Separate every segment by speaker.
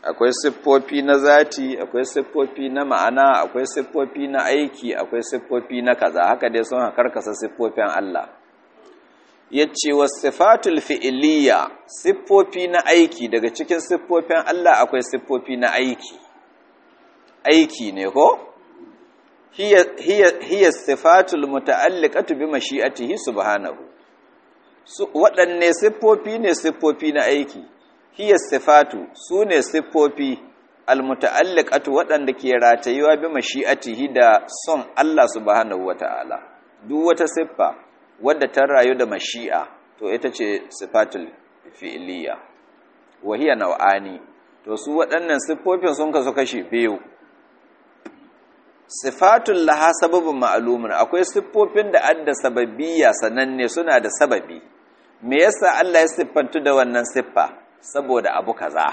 Speaker 1: akwai siffofi na zati akwai siffofi na ma'ana akwai siffofi na aiki akwai siffofi na kaza haka dai sun karkasa siffofin Allah yace wasifatul fi'liya siffofi na aiki daga cikin siffofin Allah akwai siffofi na aiki aiki ne ko hiya hiya hiya sifatul muta'alliqatu bi mashi'atihi subhanahu waɗanne siffofi ne siffofi na aiki hiya sifatu su ne siffofi almuta'alliqatu waɗanda ke ratayuwa bi mashi'atihi da son Allah subhanahu wata'ala duk wata siffa wadda ta rayu da mashi'a to ita ce sifatul fi'liya wa hiya naw'ani to su waɗannan siffofin sun kasu kashi biyu sifatul laha sababin ma'lumun akwai siffofin da adda sababiyya sananne suna da sababi me yasa Allah ya siffantu da wannan siffa saboda abu kaza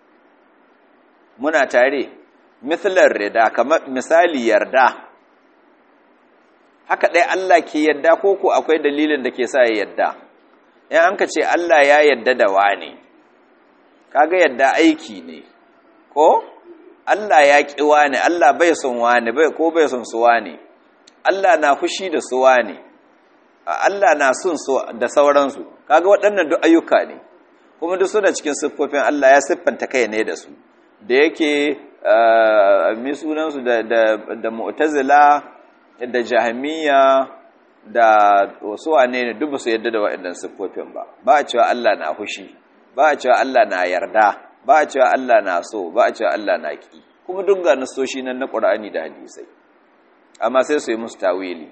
Speaker 1: muna tare mithlar rida kamar misali yarda haka dai Allah ke yarda ko ko akwai dalilin da ke sa ya yarda in an ka ce Allah ya yarda da wani kaga yarda aiki ne ko Allah ya ƙi wani Allah bai son wani bai ko bai son su wani Allah na fushi da su wani Allah na son su da sauransu kaga waɗannan duk ayyuka ne kuma duk suna cikin siffofin Allah ya siffanta kai ne da su da yake mi sunansu da da da mu'tazila da jahmiya da wasu wane ne duk su yadda da waɗannan siffofin ba ba a cewa Allah na fushi ba a cewa Allah na yarda ba a cewa Allah na so ba a cewa Allah na ki kuma duk ga nasoshi nan na Qur'ani da hadisai amma sai su yi musu tawili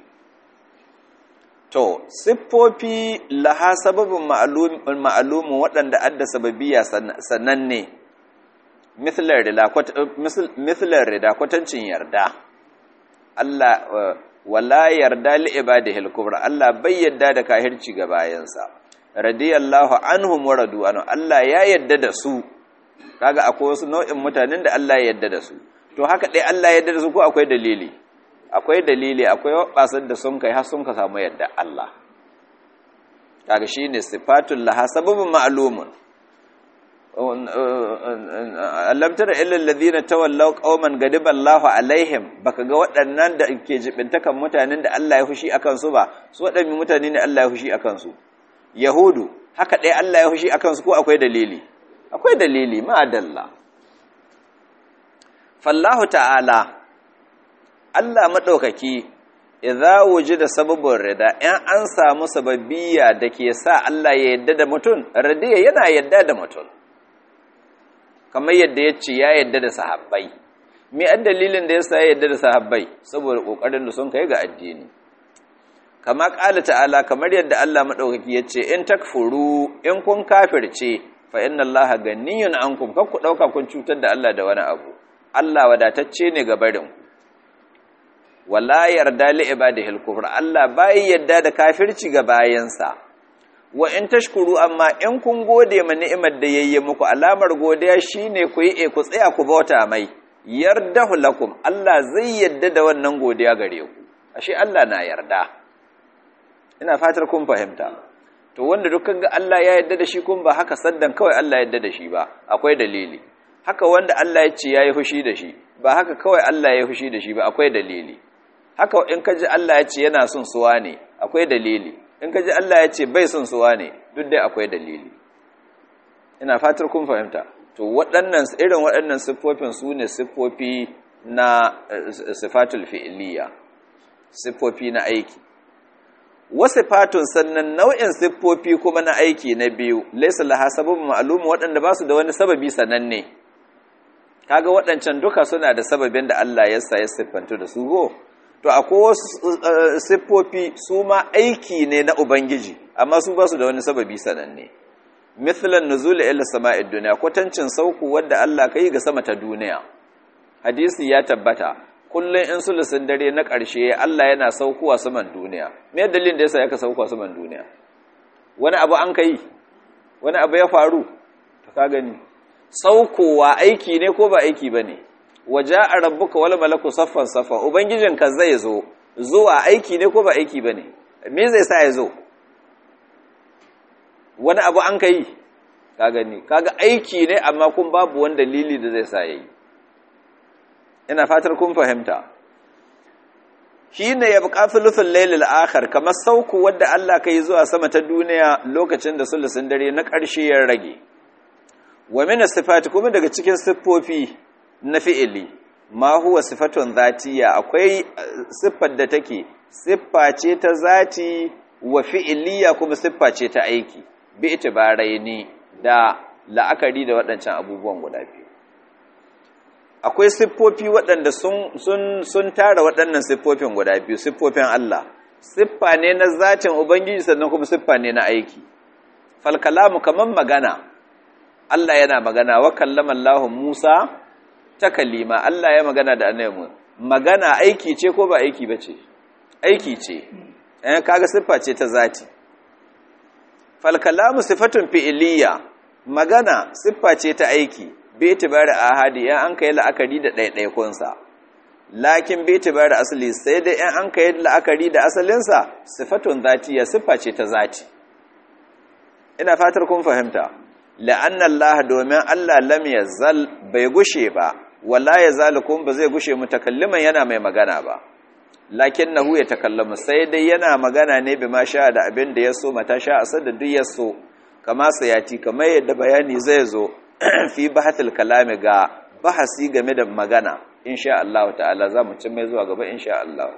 Speaker 1: to siffofi laha sababin ma'alumin waɗanda adda sababiya sananne mithlar rida kwatancin yarda Allah wala yarda li ibadihi al-kubra Allah bai yarda da kahirci ga bayansa radiyallahu anhum wa radu anhu Allah ya yarda da su kaga akwai wasu nau'in mutanen da Allah ya yarda da su to haka dai Allah ya yarda da su ko akwai dalili akwai dalili akwai wabasar da sun kai har sun ka samu yarda Allah kaga shine sifatul laha sababun ma'lumun alam tara illa alladhina tawallaw qauman gadiba Allahu alaihim baka ga waɗannan da ke jibintakan mutanen da Allah ya fushi akan su ba su waɗannan mutane ne Allah ya fushi akan su yahudu haka dai Allah ya fushi akan su ko akwai dalili akwai dalili ma'adalla fallahu ta'ala Allah madaukaki idza wujida sababun rida in an samu sababiyya da ke sa Allah ya yadda da mutum radiya yana yadda da mutum kamar yadda ya ce ya yadda da sahabbai me an dalilin da yasa ya yadda da sahabbai saboda kokarin da sun kai ga addini kama qala ta'ala kamar yadda Allah madaukaki ya ce in takfuru in kun kafirce fa inna Allaha ganiyun ankum kar ku dauka kun cutar da Allah da wani abu Allah wadatacce ne ga barin ku wala yarda li ibadihi al-kufr Allah bai yarda da kafirci ga bayansa wa in tashkuru amma in kun gode ma ni'imar da yayye muku alamar godiya shine ku yi ku tsaya ku bauta mai yardahu lakum Allah zai yarda da wannan godiya gare ku ashe Allah na yarda ina fatar kun fahimta to wanda dukkan ga Allah ya yarda da shi kun ba haka saddan kawai Allah ya yarda da shi ba akwai dalili haka wanda Allah ya ce yayi fushi da shi ba haka kawai Allah ya fushi da shi ba akwai dalili haka in ka ji Allah ya ce yana son suwa ne akwai dalili in ka ji Allah ya ce bai son suwa ne duk dai akwai dalili ina fatar kun fahimta to waɗannan irin waɗannan siffofin su ne siffofi na sifatul fi'liya siffofi na aiki wasifatun sannan nau'in siffofi kuma na aiki na biyu laysa laha sababun ma'lum waɗanda ba su da wani sababi sananne kaga waɗancan duka suna da sababin da Allah ya sa ya siffantu da su go to akwai wasu siffofi su ma aiki ne na ubangiji amma su ba su da wani sababi sananne mithlan nuzul ila sama'id dunya kwatancin sauku wanda Allah kai ga sama ta duniya hadisi ya tabbata kullun in sulusun dare na ƙarshe Allah yana saukowa saman duniya me dalilin da yasa yaka saukowa saman duniya wani abu an kai wani abu ya faru to ka gani saukowa aiki ne ko ba aiki bane waja'a rabbuka wal malaku saffan saffa ubangijinka zai zo zuwa aiki ne ko ba aiki bane me zai sa ya zo wani abu an kai ka gani kaga aiki ne amma kun babu wani dalili da zai sa yayi ina fatar kun fahimta shine ya buƙa thuluthul laylil akhir kamar sauku wanda Allah kai zuwa sama ta duniya lokacin da sulusun dare na ƙarshe ya rage wa min sifati kuma daga cikin siffofi na fi'ili ma huwa sifatun zatiya akwai siffar da take siffa ce ta zati wa fi'iliya kuma siffa ce ta aiki bi itibaraini da la'akari da waɗancan abubuwan guda biyu akwai siffofi waɗanda sun sun sun tara waɗannan siffofin guda biyu siffofin Allah siffa ne na zatin ubangiji sannan kuma siffa ne na aiki fal kalamu kaman magana Allah yana magana wa kallama Allah Musa ta kalima Allah ya magana da annabi magana aiki ce ko ba aiki bace aiki ce eh kaga siffa ce ta zati fal kalamu sifatun fi'iliya magana siffa ce ta aiki bi tibari ahadi yan an kai la'akari da ɗaiɗaikun sa lakin bi tibari asali sai dai yan an kai la'akari da asalin sa sifatun zatiya siffa ce ta zati ina fatar kun fahimta la'anna Allah domin Allah lam yazal bai gushe ba wala yazalukum ba zai gushe mutakalliman yana mai magana ba lakinnahu ya takallamu sai dai yana magana ne bima sha da abin da yaso mata sha asad da duk yaso kama sayati kamar yadda bayani zai zo fi bahatul kalami ga bahasi game da magana insha Allah ta'ala zamu cin mai zuwa gaba insha Allah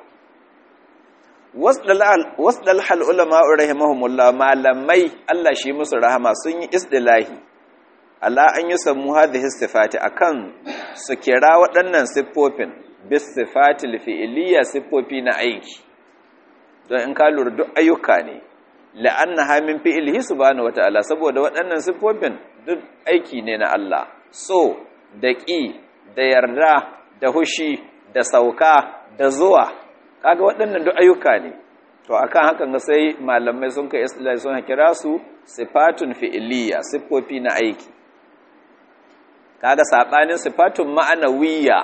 Speaker 1: wasdal hal ulama rahimahumullah malamai Allah shi musu rahama sun yi isdilahi ala an yi sammu hadhihi sifati akan su kira waɗannan siffofin bis sifati fi'liya siffofi na aiki don in ka lura duk ayyuka ne la'annaha min fi'lihi subhanahu wata'ala saboda waɗannan siffofin duk aiki ne na Allah so da ƙi da yarda da hushi da sauka da zuwa kaga waɗannan duk ayyuka ne to akan hakan ga sai malamai sun kai istilahi sun kira su sifatun fi'liya siffofi na aiki kaga sabanin sifatun ma'anawiyya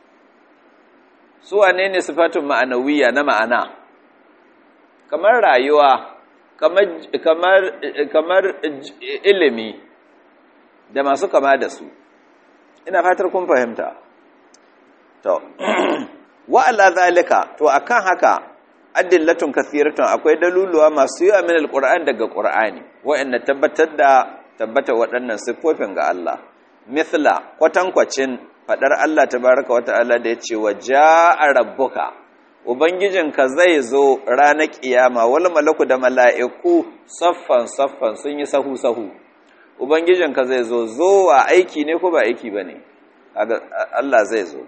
Speaker 1: su wane ne sifatun ma'anawiyya na ma'ana kamar rayuwa kamar kamar kamar ilimi da masu kama da su ina fatar kun fahimta to wa ala zalika to akan haka adillatun kathiratun akwai daluluwa masu yawa min alquran daga qur'ani wa'anda tabbatar da tabbata waɗannan siffofin ga Allah mithla kwatankwacin fadar Allah tabaraka wata'ala da yace wa jaa rabbuka ubangijinka zai zo ranar kiyama wal malaku da mala'iku saffan saffan sun yi sahu sahu ubangijinka zai zo zowa aiki ne ko ba aiki bane Allah zai zo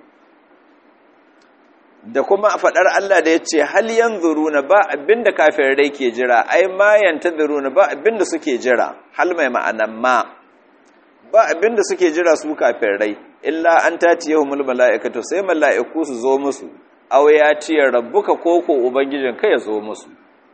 Speaker 1: da kuma faɗar Allah da ya ce hal yanzuruna ba abinda kafirai ke jira ai ma yantazuruna ba abinda suke jira hal mai ma'anan ma ba abinda suke jira su kafirai illa an tatiyahumul mala'ikatu sai mala'iku su zo musu aw ya tiya rabbuka koko ubangijin kai ya zo musu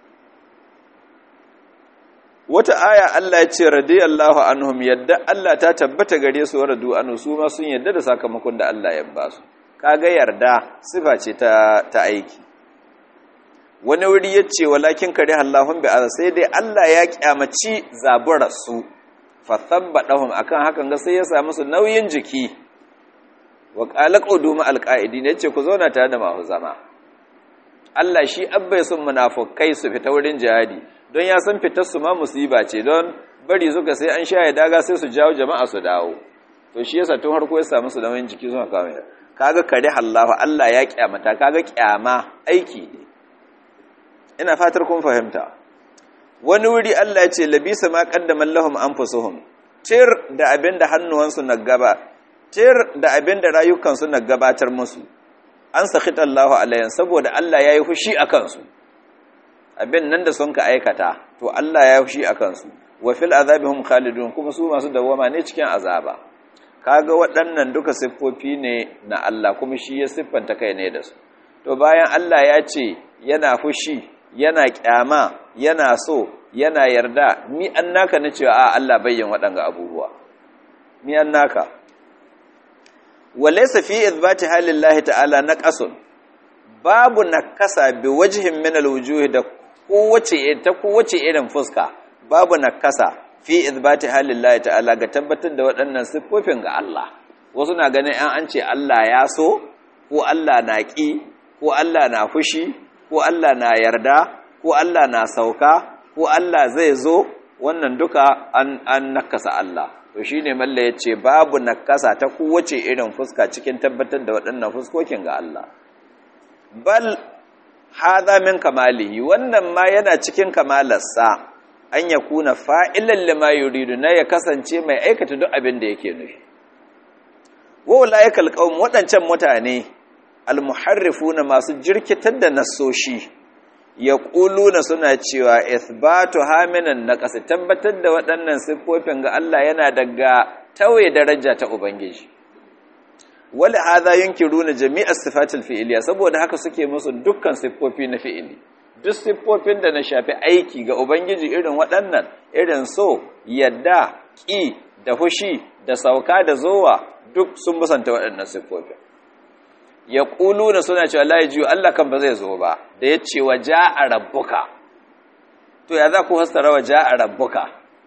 Speaker 1: wata aya Allah ya ce radiyallahu anhum yadda Allah ta tabbata gare su radu anu su ma sun yadda da sakamakon da Allah ya ba su kaga yarda sifa ce ta ta aiki wani wuri yace walakin kare Allahun bi sai dai Allah ya kyamaci zaburar su fa thabbadahum akan hakan ga sai ya sa musu nauyin jiki wa qala quduma alqaidin yace ku zauna tare da mahu zama Allah shi abbai sun munafukai su fita wurin jihadi don ya san fitar su ma musiba ce don bari suka sai an sha ya daga sai su jawo jama'a su dawo to shi yasa tun harko ya sa musu nauyin jiki suna kawo kaga kare Allah Allah ya kyamata kaga kyama aiki ne ina fatar kun fahimta wani wuri Allah ya ce labisa ma qaddama lahum anfusuhum tir da abinda hannuwansu na gaba tir da abinda rayukansu na gabatar musu an sakhita Allahu alayhim saboda Allah yayi fushi akan su abin nan da sun ka aikata to Allah ya fushi akan su wa fil azabihum khalidun kuma su masu dawama ne cikin azaba kaga waɗannan duka siffofi ne na Allah kuma shi ya siffanta kai ne da su to bayan Allah ya ce yana fushi yana kyama yana so yana yarda mi annaka na cewa a Allah bayyan waɗanga abubuwa mi annaka walaysa fi ithbati halillahi ta'ala naqasun babu nakasa bi wajhin min alwujuh da kowace ta kowace irin fuska babu nakasa fi izbati halillahi ta'ala ga tabbatar da waɗannan siffofin ga Allah wasu na ganin an an ce Allah ya so ko Allah na ƙi ko Allah na fushi ko Allah na yarda ko Allah na sauka ko Allah zai zo wannan duka an, an nakasa Allah to shi ne malla ya ce babu nakasa ta kowace irin fuska cikin tabbatar da waɗannan fuskokin ga Allah bal haza min kamalihi wannan ma yana cikin kamalarsa an ya kuna fa'ilan lima yuridu na ya kasance mai aikata duk abin da yake nufi wa ulaikal qaum waɗancan mutane almuharrifuna masu jirkitar da nasoshi ya na suna cewa ithbatu haminan naqas tabbatar da waɗannan siffofin ga Allah yana daga tawaye daraja ta ubangiji wala hadha yunkiruna jami'a sifatil fi'liya saboda haka suke musu dukkan siffofi na fi'ili duk siffofin da na shafi aiki ga ubangiji irin waɗannan irin so yadda ƙi da fushi da sauka da zowa duk sun musanta waɗannan siffofin ya ƙulu na suna cewa la jiyo Allah kan ba zai zo ba da ya ce wa ja a rabbuka to ya za ku hastara wa ja a rabbuka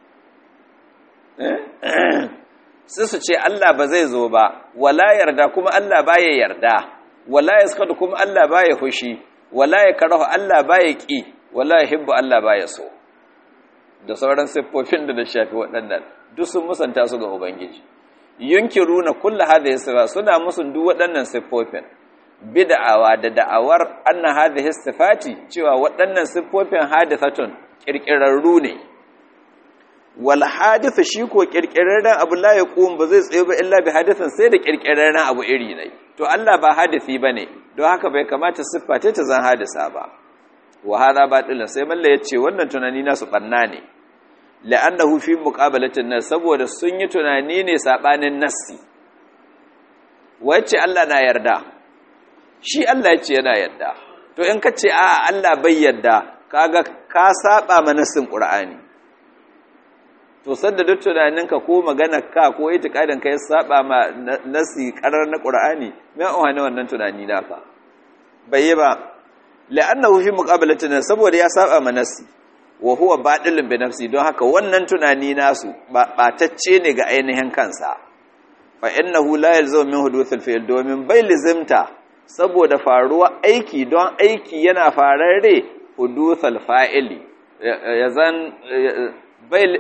Speaker 1: sai su ce Allah ba zai zo ba wala yarda kuma Allah ba ya yarda wala ya skadu kuma Allah ba ya fushi wala ya karahu Allah ba ya ƙi wala ya hibbu Allah ba ya so da sauran siffofin da da shafi waɗannan duk sun musanta su ga Ubangiji yunkiruna kullu hadhihi sifa suna musun duk waɗannan siffofin bid'awa da da'awar anna hadhihi sifati cewa waɗannan siffofin hadithatun kirkirarru ne wal hadith shi ko kirkirarren abu la yaqum ba zai tsaye ba illa bi hadithin sai da kirkirarren abu iri ne to Allah ba hadisi bane don haka bai kamata siffa ta zan hadisa ba wa hadha batilun sai malla yace wannan tunani nasu banna ne la'annahu fi muqabalatin nas saboda sun yi tunani ne sabanin nassi wacce Allah na yarda shi Allah yace yana yarda to in kace a Allah bai yarda kaga ka saba ma nassin Qur'ani to sanda duk tunaninka ko maganar ka ko itikadin ka ya saba ma nassi karar na Qur'ani me an wannan tunani naka bai yi ba la'annahu fi muqabalatin nas saboda ya saba ma nassi wa huwa baɗilin bi nafsi don haka wannan tunani nasu ɓatacce ne ga ainihin kansa fa innahu la yalzamu min huduthil fi'l domin bai lizimta saboda faruwa aiki don aiki yana fararre huduthal fa'ili yazan bai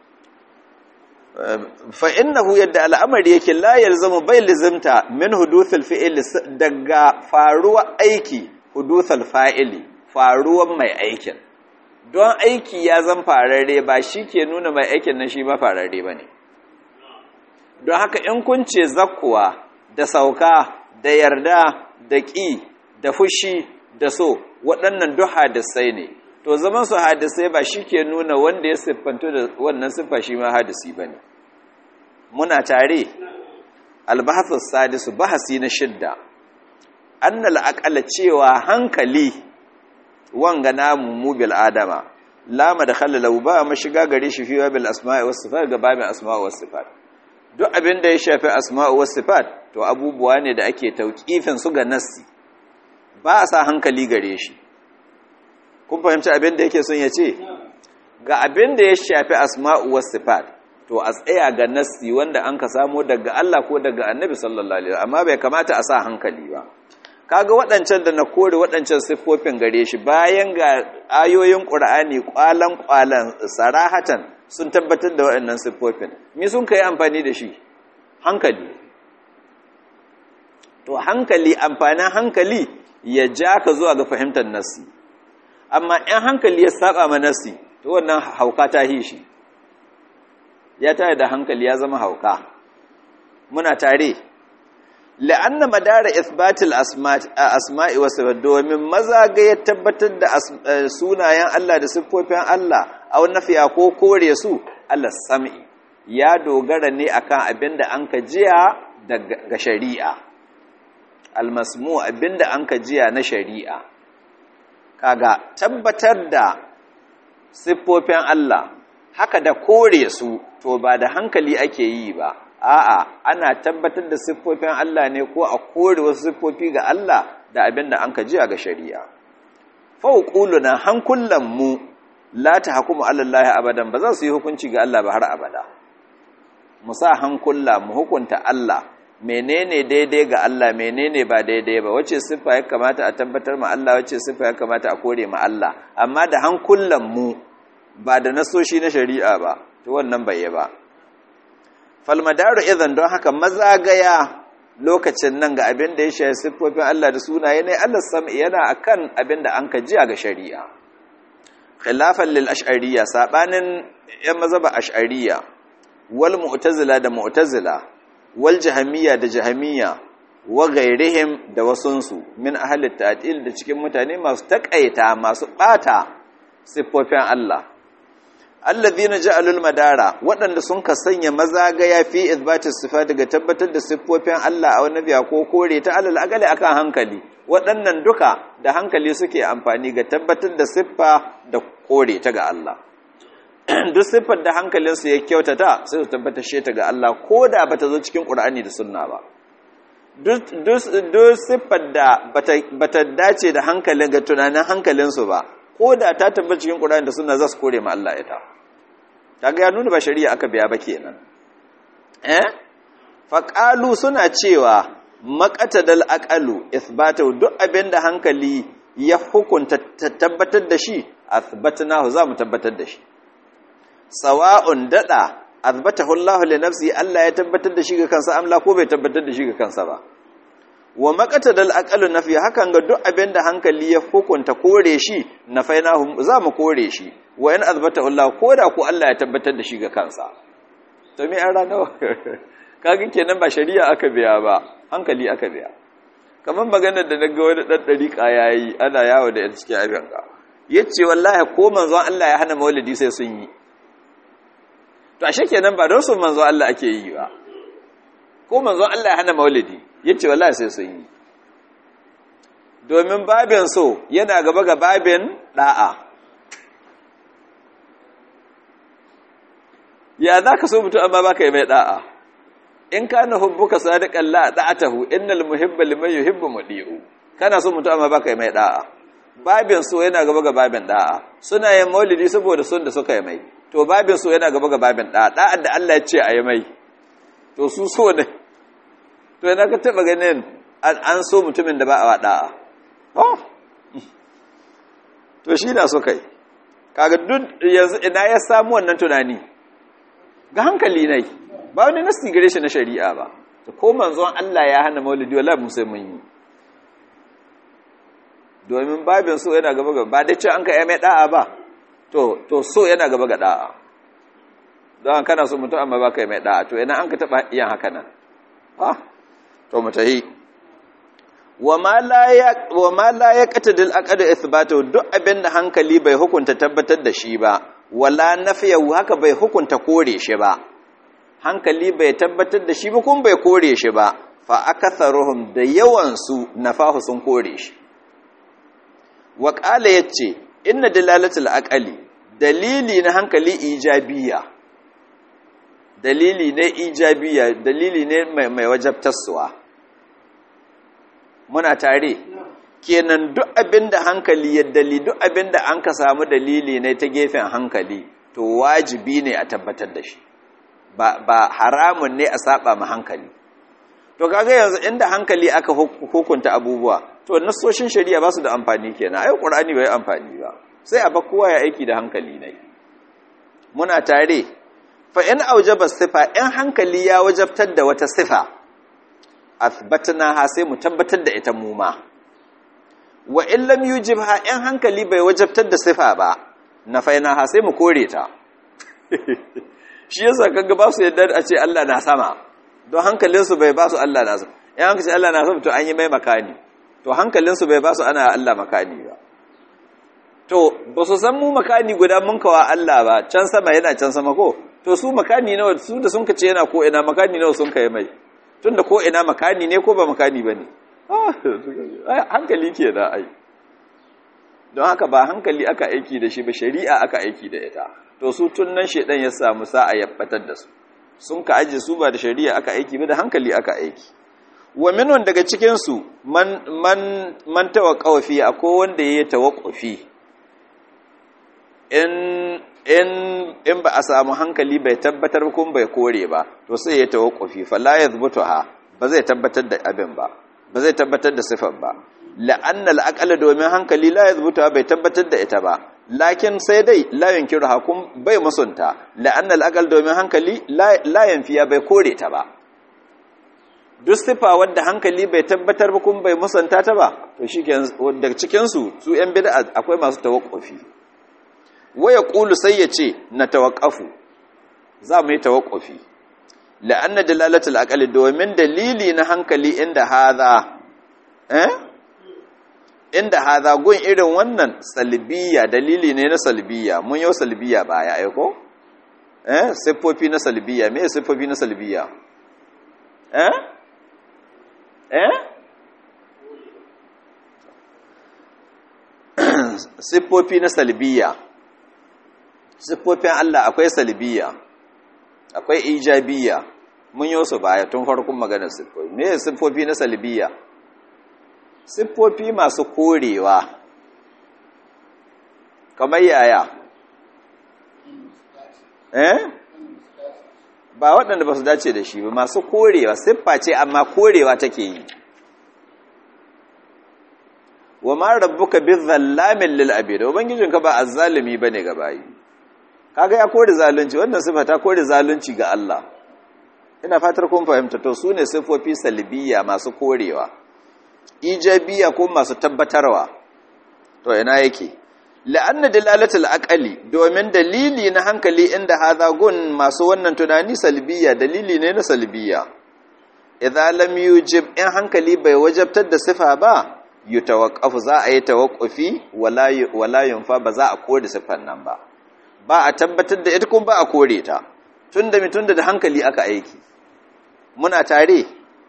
Speaker 1: fa innahu yadda al'amari yake la yalzamu bai lizimta min huduthil fi'l daga faruwa aiki huduthal fa'ili faruwan mai aikin don aiki ya zan fararre ba shi ke nuna mai aikin nan shi ba fararre ba ne don haka in kun ce zakkuwa da sauka da yarda da ƙi da fushi da so waɗannan duk hadisai ne to zaman su hadisai ba shi ke nuna wanda ya siffanto da wannan siffa shi ma hadisi ba ne muna tare albahasus sadisu bahasi na shidda annal aqala cewa hankali wanga namu mu bil adama lama da khalalau ba mashiga gare shi fi bil asma'i was sifat ga babin asma'i was sifat duk abin da ya shafi asma'i was sifat to abubuwa ne da ake tauqifin su ga nassi ba a sa hankali gare shi kun fahimci abin da yake son ya ce ga abin da ya shafi asma'u was sifat to a tsaya ga nassi wanda an ka samo daga Allah ko daga Annabi sallallahu alaihi wasallam amma bai kamata a sa hankali ba kaga waɗancan da na kore waɗancan siffofin gare shi bayan ga ayoyin ƙur'ani ƙwalan ƙwalan sarahatan sun tabbatar da waɗannan siffofin mi sun kai amfani da shi hankali to hankali amfanin hankali ya ja ka zuwa ga fahimtar nassi amma in hankali ya saba ma nassi to wannan hauka ta hi shi ya tare da hankali ya zama hauka muna tare la'anna madara isbatil asma'i wa sifat domin maza ga ya tabbatar da sunayen Allah da siffofin Allah aw nafiya ko kore su Allah sam'i ya dogara ne akan abinda an ka jiya daga shari'a almasmu abinda an ka jiya na shari'a kaga tabbatar da siffofin Allah haka da kore su to ba da hankali ake yi ba a'a ana tabbatar da siffofin Allah ne ko a kore wasu siffofi ga Allah da abin da an ka ji ga shari'a fauquluna hankulan mu la ta hukumu alallahi abadan ba za su yi hukunci ga Allah ba har abada mu sa hankula mu hukunta Allah menene daidai ga Allah menene ba daidai ba wace siffa ya kamata a tabbatar ma Allah wace siffa ya kamata a kore ma Allah amma da hankulan mu ba da nasoshi na shari'a ba to wannan bai yi ba falmadaru idan don haka mazagaya lokacin nan ga abin da ya shafi siffofin Allah da sunaye ne Allah sam'i yana akan abin da an ka jiya ga shari'a khilafan lil ash'ariyya sabanin yan mazhaba ash'ariyya wal mu'tazila da mu'tazila wal jahamiyya da jahamiyya wa ghairihim da wasunsu min ahli ta'til da cikin mutane masu takaita masu bata siffofin Allah alladhina ja'alul madara waɗanda sun ka sanya mazagaya fi izbati sifa daga tabbatar da siffofin Allah a wani biya ko kore ta alal agali akan hankali waɗannan duka da hankali suke amfani ga tabbatar da siffa da kore ta ga Allah duk siffar da hankalinsu ya kyautata sai su tabbatar shi ta ga Allah ko da bata zo cikin Qur'ani da Sunna ba duk siffar da bata dace da hankalin ga tunanin hankalinsu ba ko da ta tabbata cikin Qur'ani da Sunna za su kore ma Allah ita kaga ya nuna ba shari'a aka biya ba kenan eh faqalu suna cewa maqatadal aqalu ithbatu duk abinda hankali ya hukunta tabbatar da shi athbatnahu za mu tabbatar da shi sawa'un dada athbatahu Allah li nafsi Allah ya tabbatar da shi ga kansa amla ko bai tabbatar da shi ga kansa ba wa maqatadal aqalu nafi hakan ga duk abinda hankali ya hukunta kore shi nafainahu za mu kore shi wa in azbata Allah ko da ku Allah ya tabbatar da shi ga kansa to me an rana kaga kenan ba shari'a aka biya ba hankali aka biya kamar maganar da naga wani dan dariƙa yayi ana yawo da ita cikin abin ka yace wallahi ko manzon Allah ya hana maulidi sai sun yi to ashe kenan ba don sun manzon Allah ake yi ba ko manzon Allah ya hana maulidi yace wallahi sai sun yi domin babin so yana gaba ga babin da'a ya za ka so mutum amma ba ka yi mai da'a in ka na hubbuka sadiqan la da'atahu innal muhibba liman yuhibbu mudi'u kana so mutum amma ba ka yi mai da'a babin so yana gaba ga babin da'a suna yin maulidi saboda son da suka yi mai to babin so yana gaba ga babin da'a da'ar da Allah ya ce a yi mai to su so ne to yana ka taba ganin an so mutumin da ba a wa da'a oh to shi na so kai kaga duk yanzu ina ya samu wannan tunani ga hankali ne ba wani nasti gare shi na shari'a ba to ko manzon Allah ya hana maulidi wallahi mu sai mun yi domin babin so yana gaba gaba ba da ce an ka mai da'a ba to to so yana gaba ga da'a don kana so mutum amma ba ka yi mai da'a to ina an ka taba yin haka nan ha to mu tahi wa ma la ya qatadil aqd ithbatu duk abinda hankali bai hukunta tabbatar da shi ba wala nafiyahu haka bai hukunta kore shi ba hankali bai tabbatar da shi ba kuma bai kore shi ba fa akatharuhum da yawan su nafahu sun kore shi wa qala yace inna dalalatul aqali dalili na hankali ijabiya dalili ne ijabiya dalili ne mai mai wajabtarsuwa muna tare kenan duk abinda hankali ya dali duk abinda an ka samu dalili ne ta gefen hankali to wajibi ne a tabbatar da shi ba, ba haramun ne a saba ma hankali to kaga yanzu inda hankali aka hukunta abubuwa to nasoshin shari'a ba su da amfani kenan ai qur'ani bai amfani ba sai a ba kowa ya aiki da hankali ne muna tare fa in aujaba sifa in hankali ya wajabtar da wata sifa athbatna ha sai mu tabbatar da ita mu ma wa in lam yujibha in hankali bai wajabtar da sifa ba nafaina ha sai mu kore ta shi yasa kaga ba su yadda a ce Allah na sama don hankalinsu bai ba su Allah na sama in an ce Allah na sama to an yi mai makani to hankalinsu bai ba su ana Allah makani ba to ba su san mu makani guda mun kawa Allah ba can sama yana can sama ko to su makani nawa su da sun kace yana ko ina makani nawa sun kai mai tunda ko ina makani ne ko ba makani bane hankali ke da ai don haka ba hankali aka aiki da shi ba shari'a aka aiki da ita to su tun nan shedan ya samu sa'a ya batar da su sun ka aje su ba da shari'a aka aiki ba da hankali aka aiki wa minun daga cikin su man man man tawaqqafi akwai wanda yayi tawaqqufi in in in ba a samu hankali bai tabbatar kuma bai kore ba to sai ya tawakkufi fa la yazbutuha ba zai tabbatar da abin ba ba zai tabbatar da sifar ba la'anna al domin hankali la yazbutuha bai tabbatar da ita ba lakin sai dai la yunkiru hakum bai musunta la'anna al domin hankali la yanfiya bai kore ta ba duk sifa wadda hankali bai tabbatar ba kuma bai musanta ta ba to shi daga cikinsu su ‘yan bida akwai masu tawakkofi waya ƙulu sai ya ce na tawakkafu za mu yi tawakkofi la'anna dalalatul aqali domin dalili na hankali inda haza eh inda haza gun irin wannan salbiya dalili ne na salbiya mun yau salbiya baya aiko eh siffofi na salbiya me siffofi na salbiya eh eh siffofi na salbiya siffofin Allah akwai salbiya akwai ijabiya mun yi su baya tun farkon maganar siffofi me siffofi na salbiya siffofi masu korewa kamar yaya eh ba waɗanda ba su dace da shi ba masu korewa siffa ce amma korewa take yi wa ma rabbuka bizallamin lil abid ubangijinka ba azzalimi bane ga bayi kaga ya kore zalunci wannan siffa ta kore zalunci ga Allah ina fatar kun fahimta to sune siffofi salbiya masu korewa ijabiya ko masu tabbatarwa to ina yake la'anna dalalatul aqali domin dalili na hankali inda hadha gun masu wannan tunani salbiya dalili ne na salbiya idza lam yujib in hankali bai wajabtar da sifa ba yutawaqqafu za a yi tawaqqufi wala wala yunfa ba za a kore sifan nan ba ba a tabbatar da ita kuma ba a kore ta tunda mitunda da hankali aka aiki muna tare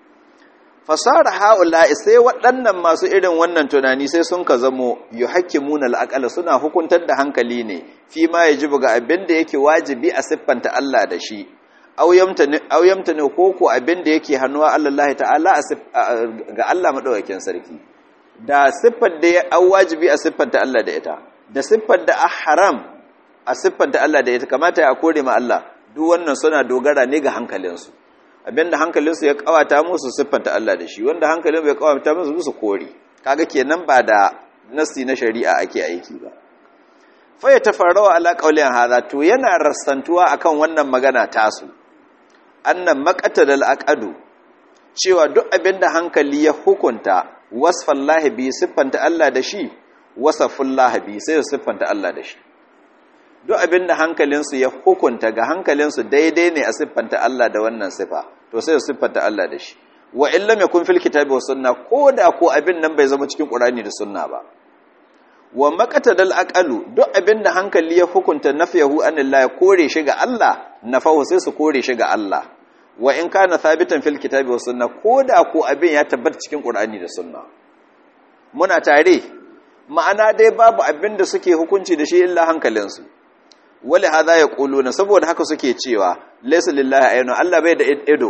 Speaker 1: fasara haula sai waɗannan masu irin wannan tunani sai sun ka zamo yuhakkimuna al suna hukuntar da hankali ne fi ma yajibu ga abin da yake wajibi a siffanta Allah da shi aw yamtani ko ko abin da yake hannuwa Allah ta'ala ga Allah madaukakin sarki da siffar da ya an wajibi a siffanta Allah da ita da siffar da a haram a siffanta Allah da ita kamata ya kore ma Allah duk wannan suna dogara ne ga hankalinsu abinda hankalinsu ya kawata musu siffanta Allah da shi wanda hankalin bai kawata musu su kore kaga kenan ba da nasi na shari'a ake aiki ba fa ya tafarrawa ala qaulin hadha to yana rassantuwa akan wannan magana tasu annan maqatadal aqadu cewa duk abinda hankali ya hukunta wasfallahi bi siffanta Allah da shi wasafullahi bi sai siffanta Allah da shi duk abinda hankalinsu ya hukunta ga hankalinsu daidai ne a siffanta Allah da wannan sifa to sai siffanta Allah da shi wa in lam yakun fil kitabi was sunna koda ko abin nan bai zama cikin qur'ani da sunna ba wa maqatadal aqalu duk abinda hankali ya hukunta nafyahu anillahi kore shi ga Allah nafahu sai su kore shi ga Allah wa in kana thabitan fil kitabi was sunna koda ko abin ya tabbata cikin qur'ani da sunna muna tare ma'ana dai babu abin da suke hukunci da shi illa hankalinsu wali hadha yaquluna saboda haka suke cewa laysa lillahi aynu Allah bai da ido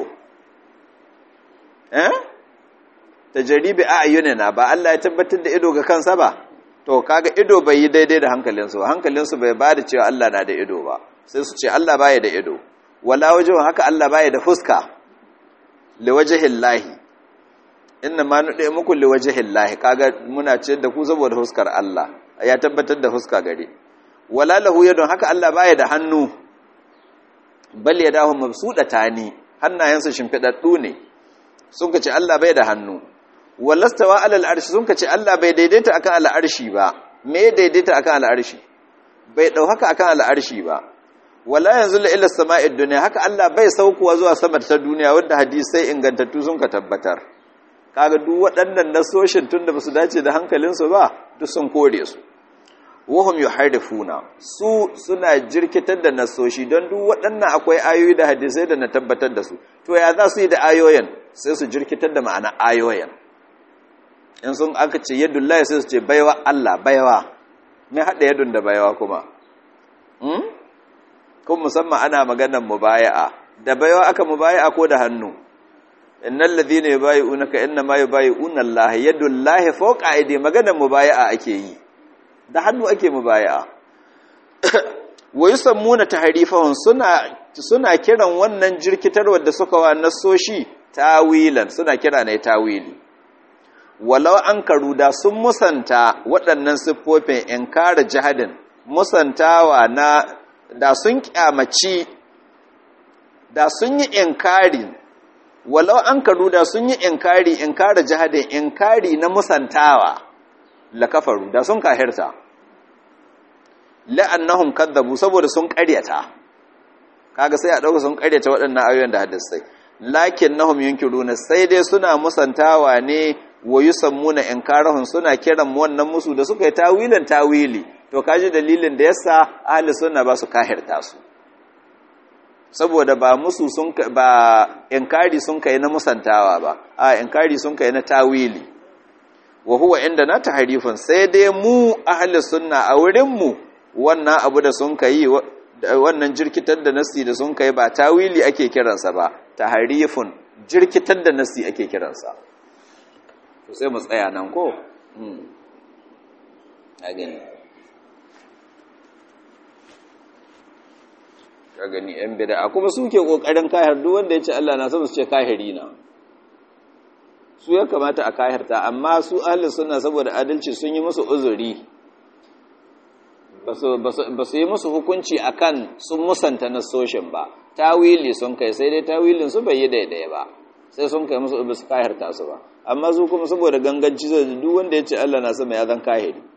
Speaker 1: eh tajribi a'yunina ba Allah ya tabbatar da ido ga kansa ba to kaga ido bai yi daidai da hankalinsu hankalinsu bai ba da cewa Allah na da ido ba sai su ce Allah baya da ido wala wajhun haka Allah baya da fuska liwajhillahi inna ma nude muku liwajhillahi kaga muna ce da ku saboda fuskar Allah ya tabbatar da fuska gare wala lahu yadun haka Allah baya da hannu bal yadahu mabsudatani hannayensa shimfidaddu ne sun kace Allah bai da hannu walastawa alal arshi sun kace Allah bai daidaita akan al'arshi ba me daidaita akan al'arshi bai dau haka akan al'arshi ba wala yanzu la ila sama'id dunya haka Allah bai saukowa zuwa sama ta duniya wanda hadisai ingantattu sun ka tabbatar kaga duk waɗannan nasoshin tunda basu dace da hankalinsu ba duk sun kore su wahum yuharifuna su suna jirkitar da nasoshi don duk waɗannan akwai ayoyi da hadisai da na tabbatar da su to ya za su yi da ayoyin sai su jirkitar da ma'ana ayoyin in sun aka ce yadullahi sai su ce baiwa Allah baiwa me haɗa yadun da baiwa kuma hmm? kun musamman ana maganar mubaya'a da baiwa aka mubaya'a ko da hannu innal ladhina yubayi'unaka innama yubayi'una Allah yadullahi fawqa aydi maganar mubaya'a ake yi da hannu ake mubaya'a wa yusammuna tahrifahum suna suna kiran wannan jirkitarwar da suka wa nasoshi tawilan suna kira ne tawili walau an karuda sun musanta waɗannan siffofin inkara jihadin musantawa na da sun kyamaci da sun yi inkari walau an karuda sun yi inkari inkara jihadin inkari na musantawa la kafaru da sun kahirta la'annahum kadzabu saboda sun ƙaryata kaga sai a dauka sun ƙaryata waɗannan ayoyin da hadisai lakinnahum yunkiruna sai dai suna musantawa ne wa yusammuna inkarahum suna kiran wannan musu da suka yi tawilin tawili to kaji dalilin da yasa ahli sunna ba su kahirta su saboda ba musu sun ba inkari sun kai na musantawa ba a inkari sun kai na tawili wa huwa inda na tahrifun sai dai mu ahli sunna a wurin mu wannan abu da sun kai wannan jirkitar da nasi da sun kai ba tawili ake kiransa ba tahrifun jirkitar da nasi ake kiransa to sai mu tsaya nan ko a gani ka gani yan bid'a kuma suke kokarin kahir duk wanda ya ce Allah na sama su ce kahiri na su ya kamata a kahirta amma su ahli sunna saboda adalci sun yi musu uzuri ba su yi musu hukunci akan sun musanta na soshin ba tawili sun kai sai dai tawilin su bai yi daidai ba sai sun kai musu su kahirta su ba amma su kuma saboda ganganci zai duk wanda ya ce Allah na sama ya zan kahiri